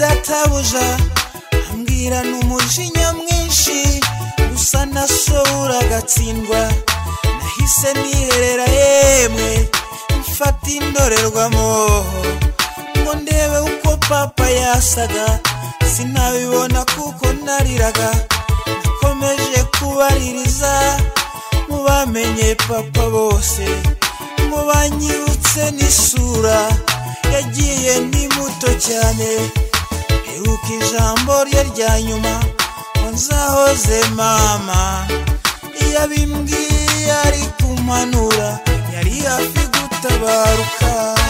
shebuja ambwirana umujinya mwinshi gusa nashobora agatsindwa nahise niherera yemwe mfata indorerwamo ngo ndebe uko papa yasaga sinabibona kuko nariraga nakomeje kubaririza mu bamenye papa bose ngo banyibutse n'isura yagiye ndi muto cyane heruka ijambo rye rya nyuma ngo nzahoze mama iyo abimbwiye ari kumpanura yari hafi gutabaruka